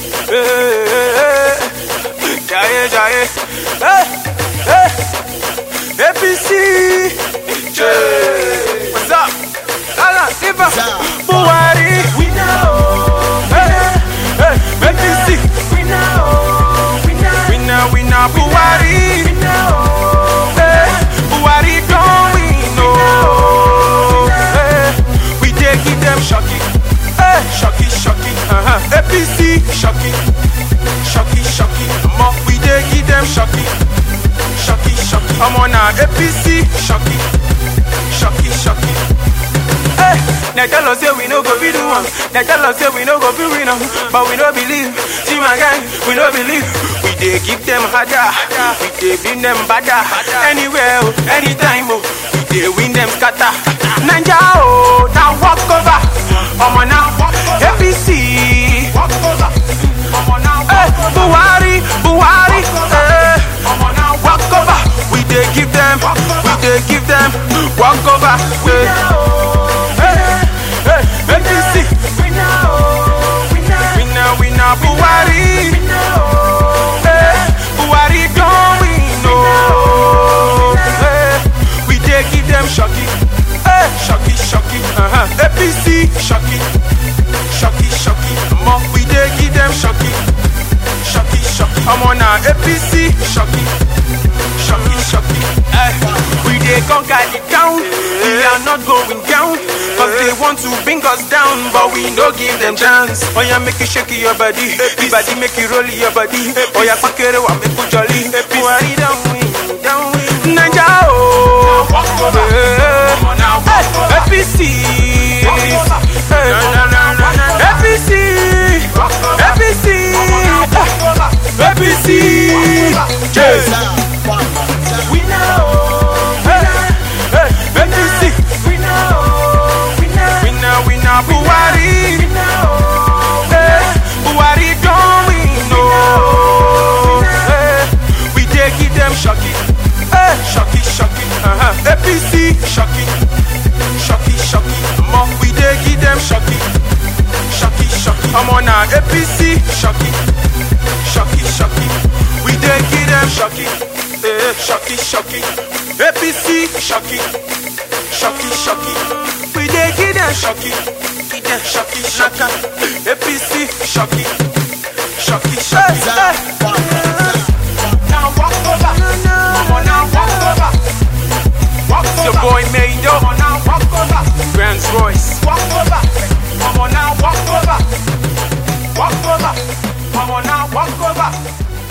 Hey, Jaye, Jaye. Hey, hey. APC. Jay. What's up? Lala, Iba. Buhari. We know. Hey, hey. APC. We know. We know. We know, we know. Buhari. We know. Hey, Buhari don't we know. Hey, we dey give them shocky. Hey, shocky, shocky. Uh-huh. APC, shocky. Shocky, shocky. Mo, we dey give them shocky. Shocky, shocky. I'm on our APC, shocky. Shocky, shocky. Hey, they tell us say we no go be the one. They tell us say we no go be winner, but we no believe. See my guy, we no believe. We dey give them harder, we dey beat them badder. Anywhere, oh, anytime, oh, we dey win them scatter. Ninja, oh, now walk over. Omo now, APC. Walk over. Omo now, hey, Buhari, Buhari. Hey, Omo now, walk over. We dey give them, we dey give them walk over. Hey. Hey, hey, APC. We know, we know, we know, we know, Buhari. Hey, Buhari don't we know? Hey, we dey give them shocky. Hey, shocky, shocky. Uh-huh. APC, shocky, shocky, shocky. Mo, we dey give them shocky, shocky, shocky. I'm on our APC, shocky, shocky, shocky. Hey, we dey conquer the town. We are not going down. Cause they want to bring us down, but we no give them chance. Oh yeah, make you shake your body. The body make you roll your body. Oh yeah, fuck it, wa make you jolly. Buhari down win, down win. Naija oh, hey, hey, APC. Hey, APC, APC, APC. Yes. We know. Hey, hey, APC. We know. We know. We know. We know. Buhari. We know. Hey, Buhari don't we know? Hey, we dey give them shocky. Hey, shocky, shocky. Uh-huh. APC, shocky, shocky, shocky. Mo, we dey give them shocky, shocky, shocky. I'm on our APC, shocky, shocky, shocky. We dey give them shocky, eh, shocky, shocky. APC, shocky, shocky, shocky. We dey give them shocky, give them shocky, shocky. APC, shocky, shocky, shocky. Now walk over, come on now walk over. Walk over. Your boy Mado, come on now walk over. Grand Royce, walk over. Come on now walk over. Walk over. Come on now walk over.